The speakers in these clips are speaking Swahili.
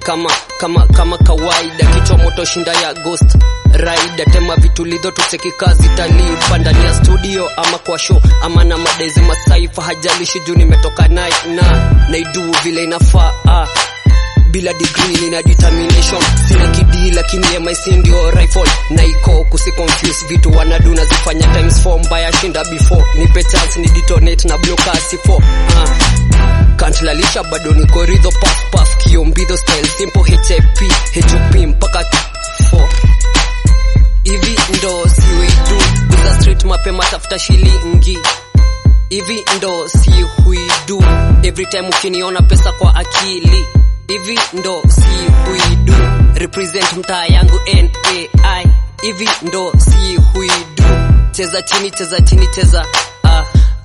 kama kama kama kawaida kichwa moto shinda ya ghost raida tema vitulizo tuseki kazi talipa ndani ya studio ama kwa show ama na madezi masaifa hajalishi juu nimetoka naye na naidu vile inafaa ah bila degree nina determination sina kidii lakini MIC ndio rifle na iko kusi confuse vitu wanadu nazifanya times 4 mbaya shinda before nipe chance ni detonate na block asi 4 uh, can't lalisha bado niko ridho puff puff kiombidho style simple HAP HOP mpaka 4 hivi ndo siwidu kuza street mapema tafuta shilingi hivi ndo si huidu every time ukiniona pesa kwa akili hivi ndo si huidu represent mtaa yangu NAI hivi ndo si huidu cheza chini cheza chini cheza ah.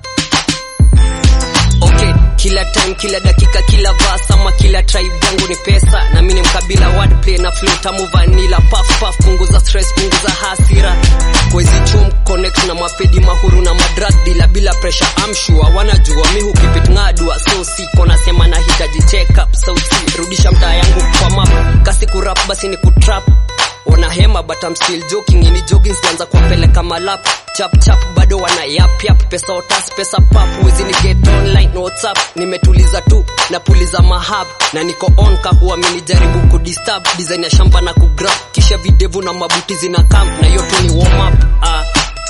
okay kila time kila dakika kila verse ama kila tribe yangu ni pesa na mimi ni mkabila wordplay na flow tamu vanilla puff puff punguza stress punguza hasira kwezi chum connect na mapedi mahuru na madrug bila bila pressure I'm sure wanajua mi hukipit ngadua so siko nasema nahitaji check up sauti rudisha mtaa yangu kwa map kasi kurap basi ni kutrap wana hema but I'm still joking ini jogging sianza kuwapeleka malap chap chap bado wana yap yap pesa otas pesa pap wezi ni get online no whatsapp nimetuliza tu na puliza mahab na niko on kahuwa mini jaribu kudisturb design ya shamba na kugrab kisha videvu na mabuti zina camp na hiyo tu ni warm up ah.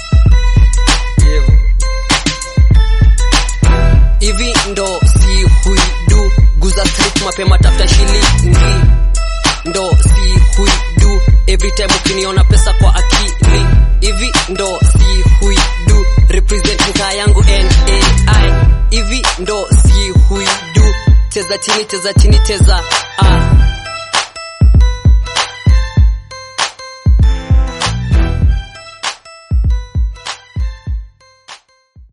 hivi ndo si huidu guza street mapema tafuta shilingi ndo si huidu every time ukiniona pesa kwa akili hivi ndo si huidu represent mtaa yangu NAI hivi ndo si huidu cheza chini cheza chini cheza ah